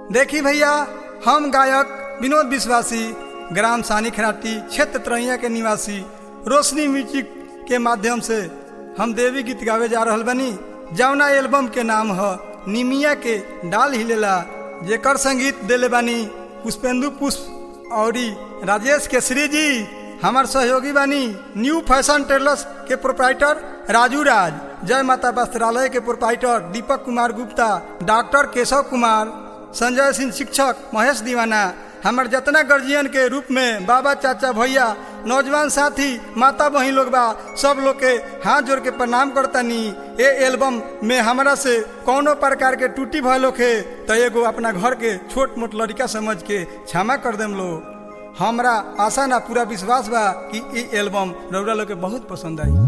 देखी भैया हम गायक विनोद विश्वासी ग्राम सानी खराटी क्षेत्र तरैया के निवासी रोशनी म्यूजिक के माध्यम से हम देवी गीत गावे जा रहल बनी जौना एल्बम के नाम ह निमिया के डाल हिलेला जेकर संगीत देले बानी पुष्पेंदु पुष्प औरी राजेश केसरी जी हमार सहयोगी बानी न्यू फैशन टेलर्स के प्रोप्राइटर राजू राज जय माता वस्त्रालय के प्रोप्राइटर दीपक कुमार गुप्ता डॉक्टर केशव कुमार संजय सिंह शिक्षक महेश दीवाना हमार जतना गर्जियन के रूप में बाबा चाचा भैया नौजवान साथी माता बहन लोग बा सब लोग के हाथ जोड़ के प्रणाम करतनी ए एल्बम में हमरा से कौनो प्रकार के टूटी भय लोग है तो एगो अपना घर के छोट मोट लड़का समझ के क्षमा कर देम लो हमरा आशा ना पूरा विश्वास बा कि ई एल्बम रौरा लोग के बहुत पसंद आई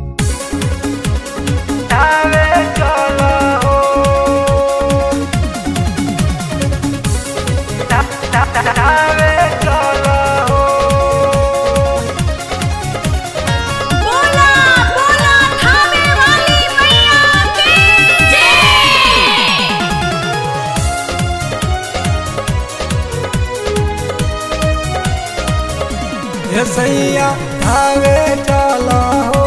बोला बोला थामे वाली मैया की जय हे सैया धावे चला हो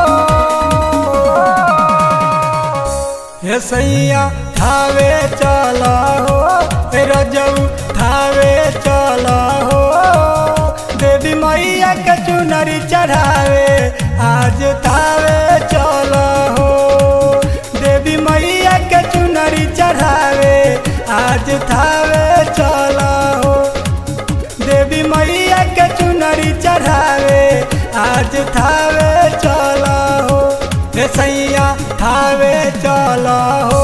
हे सैया धावे चला हो हे रजऊ धावे चला हो देवी मैया के चुनरी चढ़ावे आज धावे चला हो देवी मैया के चुनरी चढ़ावे आज धावे चला हो देवी मैया के चुनरी चढ़ावे आज थावे चला हो हे सैया थावे चला हो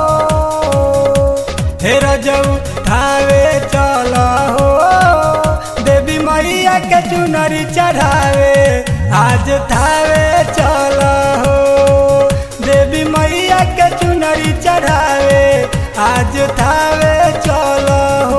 हे रजऊ थावे चला हो देवी मैया के चुनरी चढ़ावे आज थावे चला हो देवी मैया के चुनरी चढ़ावे आज थावे चला हो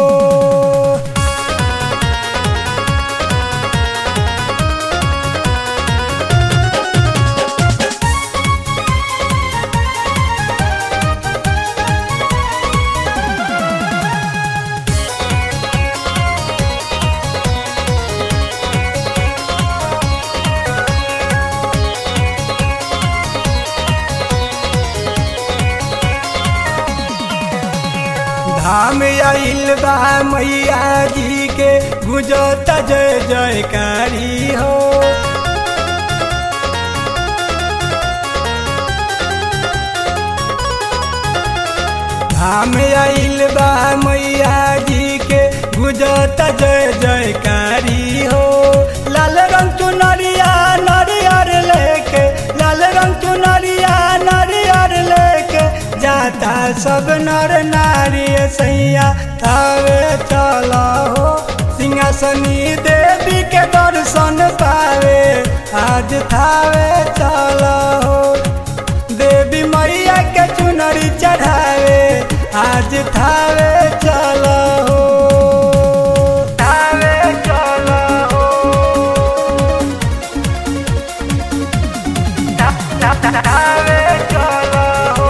धाम आइल बा मैया जी के गुजत जय जयकारी हो धाम आइल बा मैया जी के गुजत जय जयकारी हो लाल रंग चुनरिया नरियर लेके लाल रंग चुनरिया नरियर लेके जाता सब नर नारी सैया थावे चला हो सिंहासनी देवी के दर्शन पावे आज थावे चला हो देवी मैया के चुनरी चढ़ावे आज थावे चला हो थावे चला हो थावे चला हो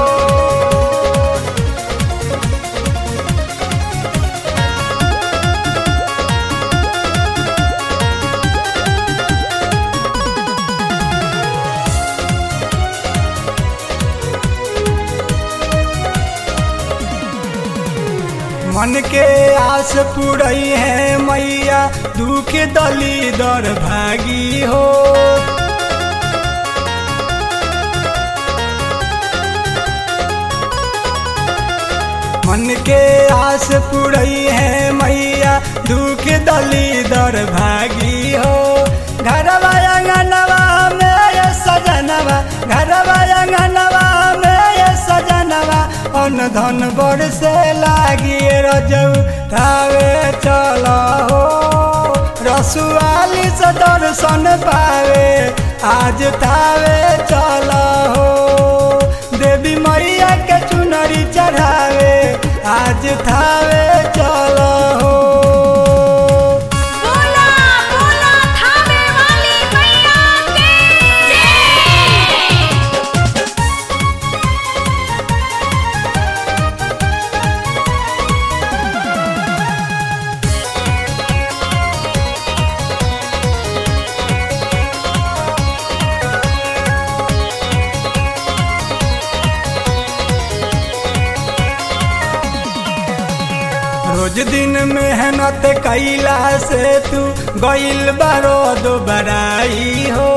मन के आस पुरई है मैया दुख दली दर भागी हो मन के आस पुरई है मैया दुख दली दर भागी हो घरवा अंगनवा में ये सजनवा घरवा अंगनवा में ये सजनवा अन धन बड़ से लागी रजऊ थावे चला हो रसुआली से दर्शन पावे आज थावे चला हो देवी मैया के चुनरी चढ़ावे आज थावे चला हो बोला बोला थामे वाली मैया की जय रोज दिन मेहनत कैला से तू गइल बारो दोबराई हो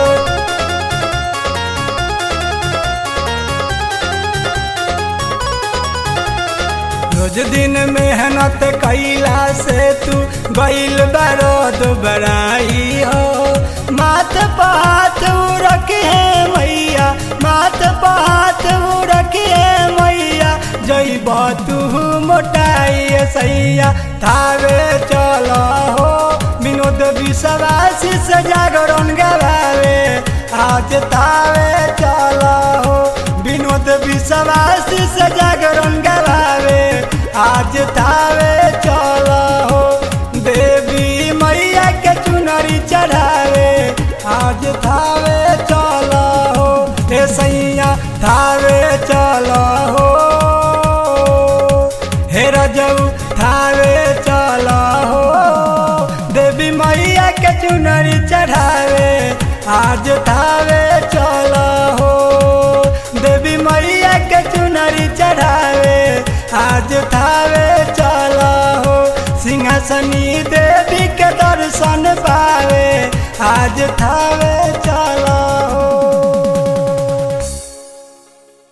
रोज दिन मेहनत कैला से तू गइल बारो दोबराई हो माथ पात रखे मैया माथ पात रखे मैया जइब तू मोटाई सैया थावे चल हो विनोद विश्वासी से जागरण गवावे आज तावे चल हो विनोद विश्वासी से जागरण गवावे आज तावे चल हो देवी मैया के चुनरी चढ़ावे आज थावे चल हो हे सैया थावे चल हो हे रजऊ थावे चल हो देवी मैया के चुनरी चढ़ावे आज थावे चल हो देवी मैया के चुनरी चढ़ावे आज थावे चल हो सिंहासनी देवी के दर्शन पावे आज थावे चल हो